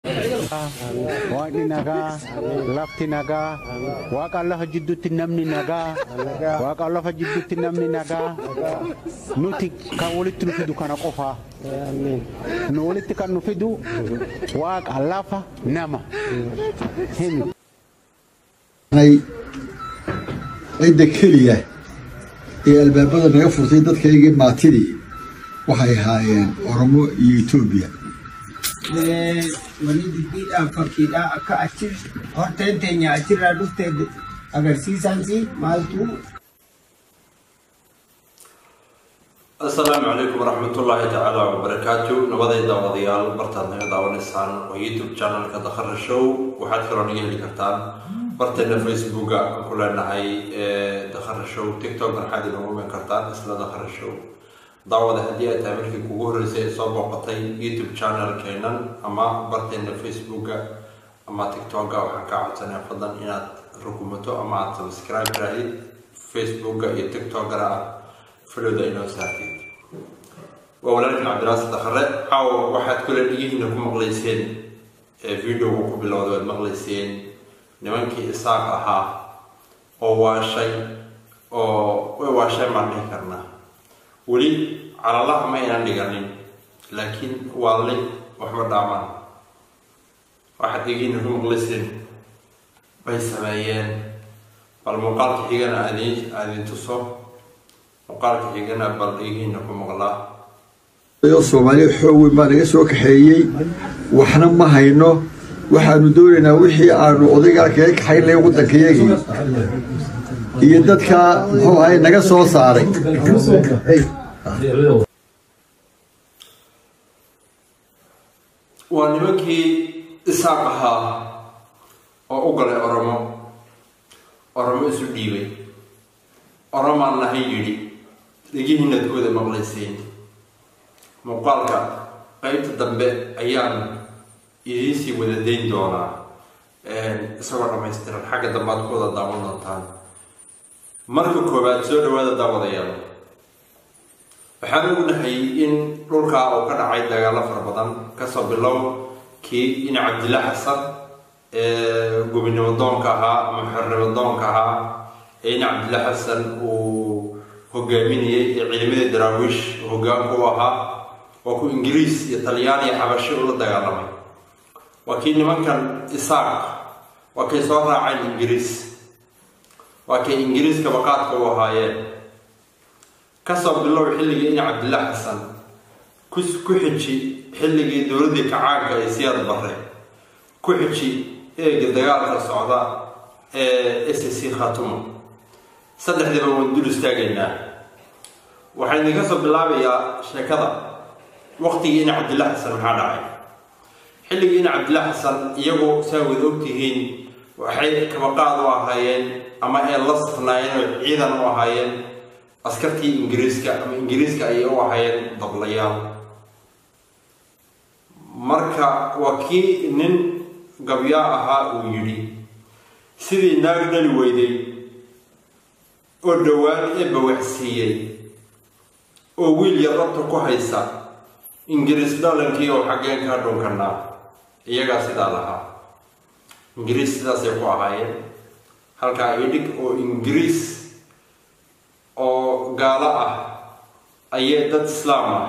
waaqni nagaa lafti nagaa waaqa lafa jidduutti namni nagaa waaqa lafa jidduutti namni nagaa nuti kan walitti nu fidu kana qofaa nu walitti kan nu fidu waaqa lafa nama himi cidda keliya ee albaabada naga furtay dadkaygii maatidii waxay ahaayeen oromo iyo etoobiya wani diddiidhaan fakkiidhaa akka achi horteen teenya achirraa dhufte agarsiisansi maaltu asalaamu calaykum waraxmatullaahi tacaala wabarakaatu nabaday daawadayaal bartaad naga daawanaysaan waa youtube channelka dakhara show waxaad kaloo naga heli kartaan barteena facebooka aan ku leenahay dakhara show tiktok waxaad inoogu iman kartaan isla dakhara show daawada haddii ay tahay markii kugu horreysay ee soo booqatay youtube channelkeenan ama barteena facebooka ama tiktoka waxaan kaa codsanaya fadlan inaad rukumato ama aad subscribe raahid facebooka iyo tiktokana aad filowda inoo saartid waa walaalkan cabdiraasi dakhare caawa waxaad kule dhigihiina ku maqlayseen ee videoga ku bilowda waad maqlayseen nimankii isaaq ahaa oo waashay oo way waashay maan dhihi karnaa weli calalaha ma aynan dhiganin laakiin waalli waxba dhaamaan waxaad dhigihiina ku maqlayseen bay sameeyeen bal muuqaalka xigana aadin aadin tuso muuqaalka xigana bal dhigihiina ku maqlaa soomaaliya xoog weyn baa naga soo kaxeeyey waxna ma hayno waxaanu doonaynaa wixii aanu odaygaa kaga kaxaynay waddankayagii iyo dadka muxuu ahay naga soo saaray waa nimankii isaaq ahaa oo u galay oromo oromo isu dhiibay oromaan nahay yidhi dhegihiinadkooda maqlayseen muuqaalka qeybta dambe ayaan idiinsii wada dayn doonaa isagoo dhammaystiran xagga dambe aad ku wada daawan doontaan marka koowaad soo dhawaada daawadayaal waxaan ognahay in dhulkaa uu ka dhacay dagaalo fara badan kasoo bilow kii in cabdilla xasan ee gobinimo doonka ahaa ama xornimo doonka ahaa ee in cabdilla xasan uu hogaaminayay ee ciidamadii daraawiish hogaanku u ahaa waa ku ingiriis iyo talyaan iyo xabashi ula dagaalamay waa kii nimankan isaaq waa kay soo raaceen ingiriis waa kay ingiriiska baqaadka u ahaayeen kasoo bilow xilligii in cabdillah xasan ku xiji xilligii dowladdii kacaanka ee siyaad barre ku xiji eega dagaalka socda ee s c khatumo saddexdiiba waan dul istaagaynaa waxaa idinka soo bilaabayaa sheekada waqtigii in cabdillah xasan maxaa dhacay xilligii in cabdillah xasan iyagu saa wada ogtihiin waxay kabaqaad u ahaayeen ama ay la safnaayeen oo ciidan u ahaayeen askartii ingiriiska ama ingiriiska ayay u ahaayeen dablayaal marka waa kii nin gabyaa ahaa uu yidhi sidii naag dhali weyday oo dhowaan eebba waxsiiyey oo wiil yar rabta ku haysa ingiriis dhalankii oo xaggeen kaa dhunkanaa iyagaa sidaa lahaa ingiriis sidaasay ku ahaayeen halkaa idhig oo ingiriis oo gaalo ah ayay dad islaam ah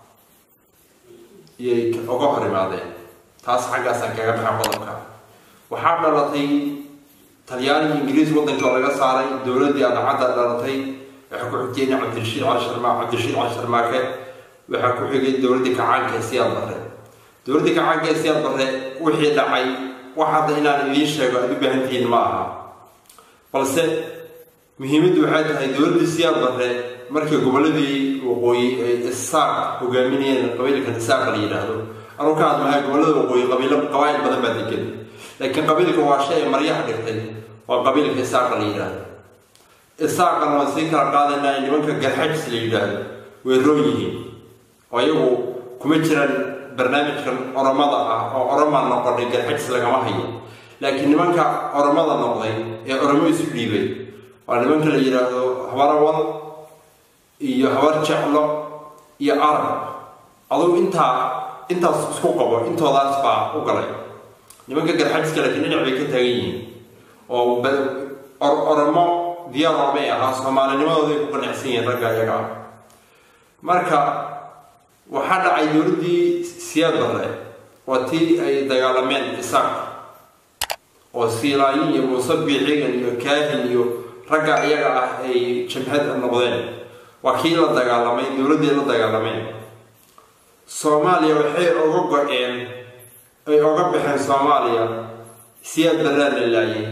iyay uga hor imaadeen taas xaggaasaan kaga baxa qodobka waxaa dhalatay talyaaniga ingiriis waddankii oo laga saaray dowladdii adacadda dhalatay waxaa ku xigtay in cabdirashiid cali sharmaa cabdirashiid cali sharmaake waxaa ku xigay dowladdii kacaanka ee siyaad barre dowladdii kacaanka ee siyaad barre wixii dhacay wax hadda inaan idiin sheego aad u baahantihiin ma aha balse muhiimaddu waxay tahay dowladdii siyaad barre markii gobolladii waqooyi ay isaaq hogaaminayeen qabiilkan isaaq la yidhaahdo anuu ka hadmahay gobollada waqooyi qabiilo qabaa'il badan baa degan laakiin qabiilka waa shay ay maryaha dhigtay waa qabiilka isaaqa la yidhaahdo isaaqana waan sii kala qaadaynaa nimanka garxajis la yidhaahdo way roon yihiin oo iyagu kuma jiraan barnaamijkan oromada ah oo oromaa noqonay garxajis lagama hayo laakiin nimanka oromada noqday ee oromo isu dhiibay waa nimanka la yidhaahdo habarawal iyo habar jeclo iyo arab adugu intaa intaas isku qabo intoodaas baa u galay nimanka garxajiska laakiin dhinac bay ka taagan yihiin oo oromo diyaar ormay ahaa soomaalinimadooday ku qanacsan yihiin ragga iyaga ah marka waxaa dhacay dowladdii siyaad barre waa tii ay dagaalameen isaaq oo siilaayin iyo muuse biicigan iyo kaahin iyo ragga iyaga ah ay jamhad noqdeen waa kii la dagaalamay dowladdii la dagaalameen soomaaliya waxay oga go-een ay oga baxeen soomaaliya siyaad barraa la laayay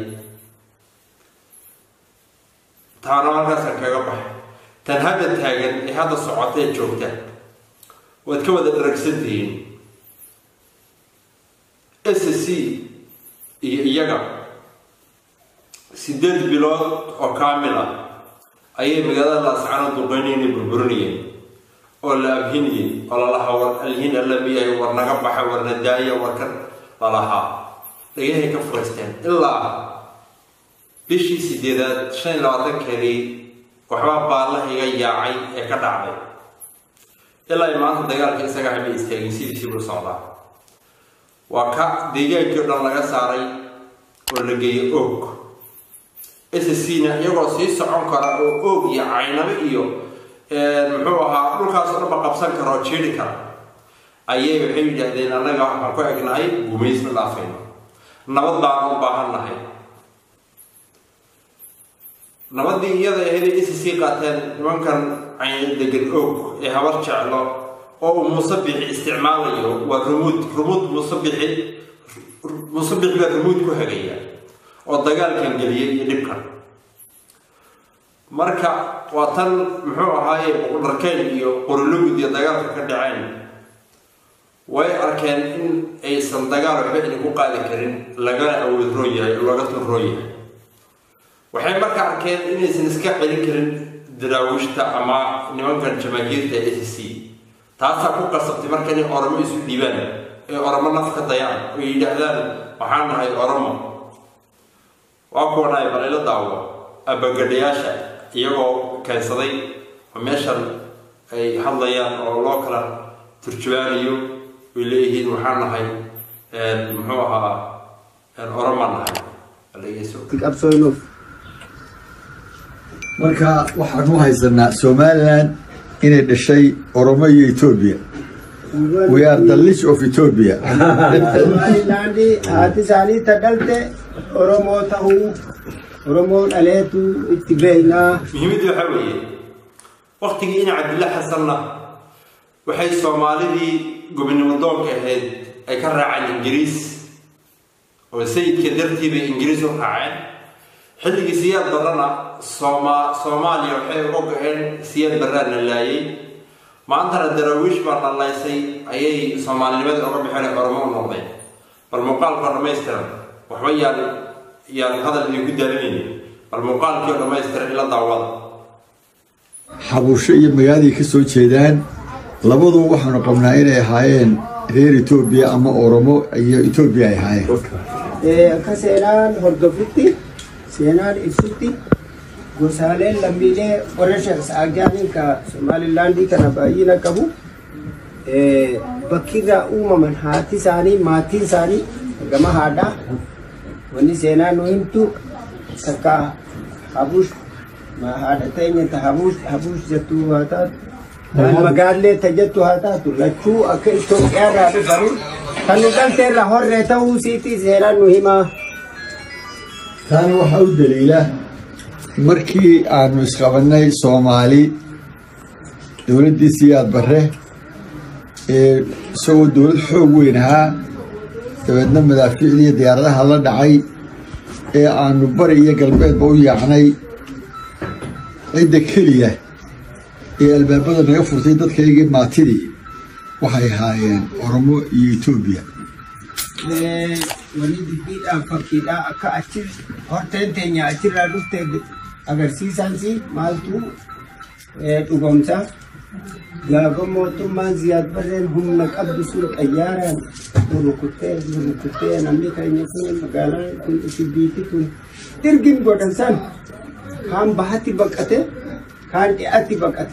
taana halkaasaan kaga baxay tan hadda taagan ee hadda socotee joogta waad ka wada dharagsantihiin s c iyo iyaga sideed bilood oo kaamil ah ayay magaalada laascano duqeynayna burburinayeen oo la abhinayay oo lalahaa war alhin alla miyahay war naga baxa war na daaya war ka lalahaa dhagahay ka furaysteen ilaa bishii sideedaad shan iyo labaatankeedii waxbaa baallahiga yaacay ee ka dhacday ilaa ay maanta dagaalka isaga hama istaagin sidiisii buu socdaa waa ka deegaankii o dhan laga saaray oo la geeyay oog s c na iyagoo sii socon kara oo oog iyo caynabo iyo muxuu ahaa dhulkaas o dhanba qabsan kara oo jiiri kara ayay waxay yidhaahdeen annaga waxaan ku egnahay gumaysma dhaafayno nabad baana u baahan nahay nabadii iyada ahayd s c qaateen nimankan cayn degan oog ee habar jeclo oo uu muuse bixi isticmaalayo waa rumuud rumuud muuse bixi muuse bixi baa rumuud ku hagaya oo dagaalkan geliyay iyo dhibkan marka waa tan muxuu ahaaye boqodharkeen iyo qorilugud iyo dagaalka ka dhaceen way arkeen in aysan dagaal waxba idinku qaadi karin lagana awood roo yahay oo laga tun roo yahay waxay marka arkeen inaysan iska celin karin daraawiishta ama nimankan jamaahiirta a c c taasaa ku qasabtay marka inay oromo isu dhiibaan ee oromo naf ka dayaan oo yidhaahdaan waxaan nahay oromo waa kuwanaay balayla daawo abagadhayaasha iyagoo keensaday oo meeshan ay hadlayaan oo loo kala turjubaanayo way leeyihiin waxaan nahay muxuu ahaa oromaan nahay qabsooynuuf marka waxaan u haysanaa somalilan inay dhashay oromo iyo etoobiya we are the list of ethiopia somalilaandi haati isaanii ta dhalte oromoo tahuu oromoo dhaleetu itti beeynaa muhiimaddu waxaa weeye waktigii in cabdilla xasanna waxay soomaalidii gobonimo doonka ahayd ay ka raaceen ingiriis oo sayidka dartii bay ingiriis u raaceen xilligii siyaad barrana sooma soomaaliya waxay uga go-een siyaad barraana laayay maantana daraawiish baa dhallaysay ayay soomaalinimada uga baxeen oromo u noqdeen bal muuqaalka dhammaystiran waxba yaan yaan hadal idinku daalinaynin bal muuqaalkii oo dhammaystiran ila daawada xabusho iyo magaaladii ka soo jeedaan labadu waxaanu qabnaa inay ahaayeen reer etoobiya ama oromo iyo etoobiya ay ahaayeen akka seenaan hordofitti seenaan ibsutti gosaaleen lammiilee warra shaqsaagaan ka somaalilaandii kana baay'ina qabu bakkirraa uumaman haati isaanii maatiin isaanii gama haadhaa wanni seenaa nu himtu takka habuush haadha teenya ta habuush habuush jettu haa taatu magaallee ta jettu haa taatu lachuu akka Itoophiyaarraa dhufanii kan nu galteerra horree ta'uu siitii seenaan nu himaa. taana waxaa u daliila markii aanu isqabannay soomaali dowladdii siyaad barre ee isagoo dowlad xoog weyn ahaa dabeedna madaafiicdii iyo diyaaradaha la dhacay ee aanu bari iyo galbeedba u yaacnay cidda keliya ee albaabada naga furtay dadkaygii maatidii waxay ahaayeen oromo iyo etoobiya wani dubbiidhaan fakkiidhaa akka achi horteen teenya achirraa dhufte agarsiisansi maaltu dhugomsa gaafa mootummaan ziyaad barreen humna qabdu sun xayyaaraan rukuttee rukuttee namni keenya kun magaalaan kun shibbiiti kun dirgin godhan san kaan bahatti baqate kaan dhiyaatti baqate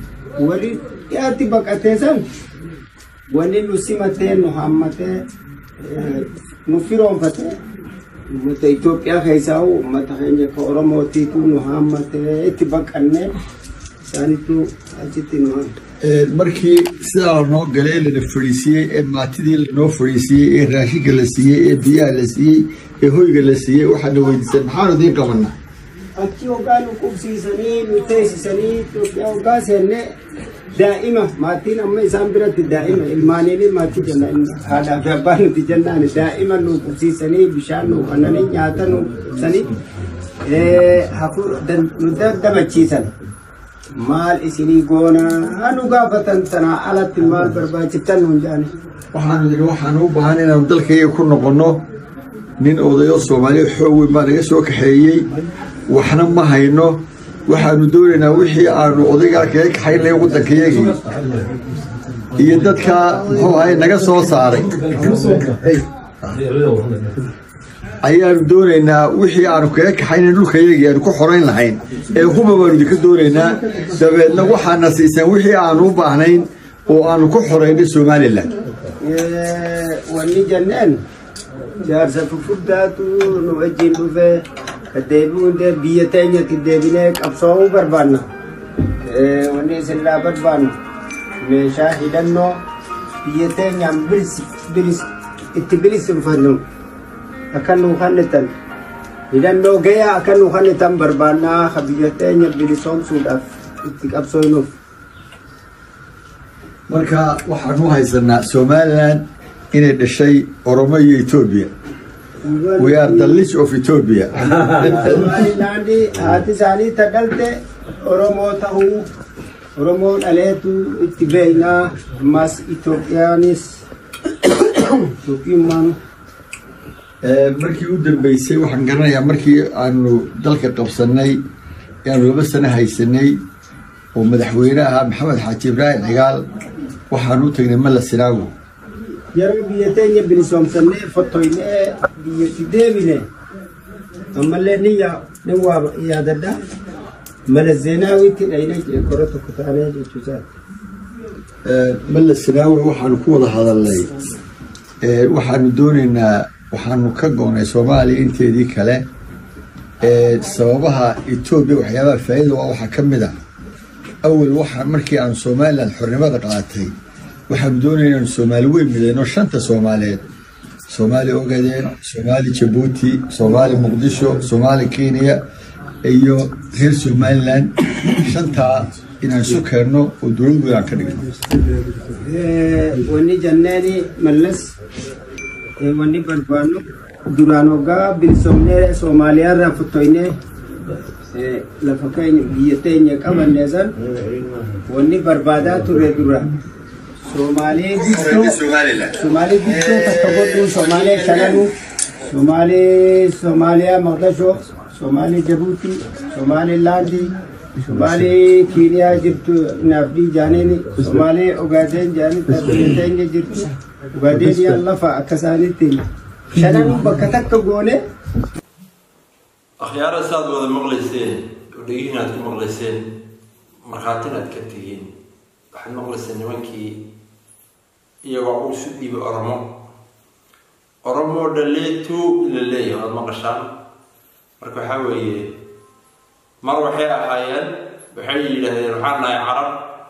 wali dhiyaatti baqatee san wani nu simatee nu hammatee nu firoonfate uummata Itoophiyaa keessaa uummata keenya ka Oromootiitu nu haammatee itti baqannee isaanittu achitti nu markii sidaa noo galay lana fadhiisiiyey ee maatidii lanoo fadhiisiiyey ee raashinka la siiyey ee biyaha la siiyey ee hoyga la siiyey waxaana weydiisay maxaanu idiin qabanaa achi hoggaa nu qubsiisanii nu teessisanii Itoophiyaa hoggaa seennee daa'ima maatiin amma isaan biratti daa'ima ilmaaniin maatii jenna haadhaa fi abbaa nuti jennaan daa'ima nu qubsiisanii bishaan nu kannanii nyaata nu sanii nu daddabachiisan maal isinii goonaa nu gaafatan sanaa alatti maal barbaachiftan nuun jedhani waxaanu yidhi waxaanu u baahan inaanu dalkayga ku noqonno nin odayo soomaaliya xoog weyn baa naga soo kaxeeyey waxna ma hayno waxaanu doonaynaa wixii aanu odaygaa kaga kaxaynay waddankayagii iyo dadka muxuu ahay naga soo saaray ayaanu doonaynaa wixii aanu kaga kaxaynay dhulkayagii aanu ku xorayn lahayn ee huba baanu idinka doonaynaa dabeedna waxaana siiseen wixii aanu u baahnayn oo aanu ku xoraynay somalilan wanni jenneen jaarsa fufurdaatu nu wajjin dhufe deebi'uun biyya teenyatti deebinee qabsoomuu barbaanna wanni isinlaa barbaannu meeshaa hidhannoo biyya teenyaan bilis itti bilisinfannu akka nuu kannitan hidhannoo gayaa akka nuu kannitan barbaannaa ka biyya teenya bilisoomsuudhaaf itti qabsoonuuf. marka waxaanu haysanaa somalilan inay dhashay oromo iyo etoobiya we are the list of ethiopia Somalilaandi haati isaanii ta dhalte Oromoo ta'uu Oromoo dhaleetu itti beeknaa ammas Itoophiyaanis Itoophiyummaan markii u dambeysay waxaan garanayaa markii aanu dalka qabsanay aanu laba sano haysanay oo madaxweyne ahaa maxamed xaaji ibraahim cigaal waxaanu u tagnay mala sinaago yeroo biyya teenya bilisoomsannee fottoynee biyyatti deebine ammallee ni yaa ni waa yaadadha mala zeenaawitti dhayne jee kora tokko taanee jechuusaati. mala sinaago waxaanu ku wada hadalnay waxaanu doonaynaa waxaanu ka go'nay soomaaliya inteedii kale sababaha etoobiya waxyaabaha faa'iida waa waxaa ka mid ah awal waxaa markii aan somalilan xornimada qaatay waxaanu doonaya inaanu soomaali weyn midayno shanta soomaaliyeed soomaali ogadeen soomaali jabuuti soomaali muqdisho soomaali kenya iyo reer somalilan shantaa inaan isu keenno oo dowlad weyn aan ka dhigno wanni janneeni mallas wanni barbaannu duraan hoggaa bilisoomnee Somaaliyaarraa fottoynee lafa keenya biyya teenya qabannee san wanni barbaadaa ture dura Somaalee guddoo Somaalee guddoo takka godhuu Somaalee shananuu Somaalee Somaaliyaa Maqdashoo Somaalee Jabuutii Somaalee Laandii Somaalee Kiiniyaa jirtu naafdii jaaneen Somaalee Ogaadeen jaaniin biyya teenya jirtu Ogaadeen lafa akka isaaniitti shananuu bakka takka goone akhyaara saad wada maqlayseen oo dhegihiin aad ku maqlayseen markhaatin aad ka tihiin waxaad maqlayseen nimankii iyagoo u isu dhiibay oromo oromo dhaleetu la leeyahay waad maqashaan marka waxaa weeye mar waxay ahaayeen waxay yidhaahdeen waxaan nahay carab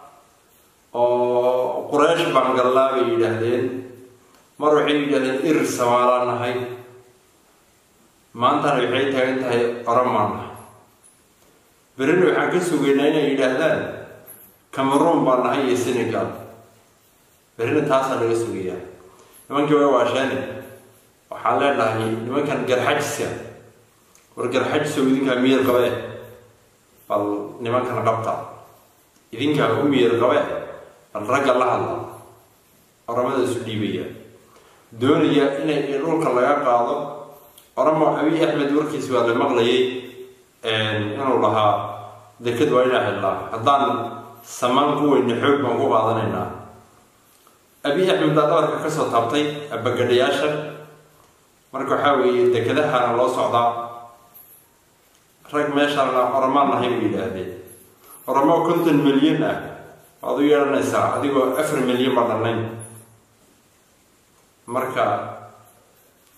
oo quraysh baan gallaa bay yidhaahdeen mar waxay yidhahdeen irir samaalaan nahay maantana waxay taagan tahay oromaan nahay berina waxaan ka sugaynaa inay yidhaahdaan cameroon baan nahay iyo senegal berina taasaa laga sugayaa nimankii way waasheene waxaan leenahay nimankan garxajiska war garxajisow idinkaa miyir qabe bal nimankan qabta idinkaa u miyir qabe bal ragga la hadla oramada isu dhiibaya doonaya inay dhulka laga qaado oramo abiy axmed warkiis waa la maqlayay inuu lahaa deked waa inaa xidlaa haddaan samaan ku weyne xoog baan ku qaadanaynaa abiy axmed baa dabarka kasoo taabtay abagadhayaasha marka waxaa weeye dekedahana loo socdaa rag meeshaan oramaan nahay bay yidhaahdeen oramo konton milyan ah waad u yeedhanaysaa adigoo afar milyan baa dhannayn marka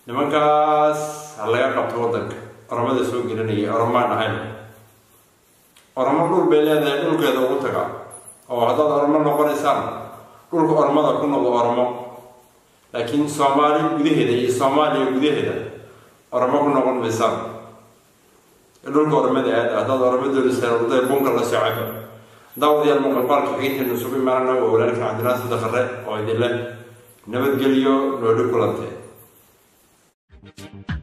nimankaas ha laga qabto waddanka oromada soo gelinaya oromaan ahayn oromo dhul bay leedahay dhulkeeda ugu taga oo haddaad oromo noqonaysaan dhulka oromada ku noqdo oromo laakiin soomaali gudaheeda iyo soomaaliya gudaheeda oromo ku noqon maysaan dhulka oromada aada haddaad oromo doonaysaan waday bunka la socaba daawadayaal muuqaalka xigintaynu isugu imaanana waa walaalka cabdinaasir dakare oo idin leh nabadgelyo nooli kulantee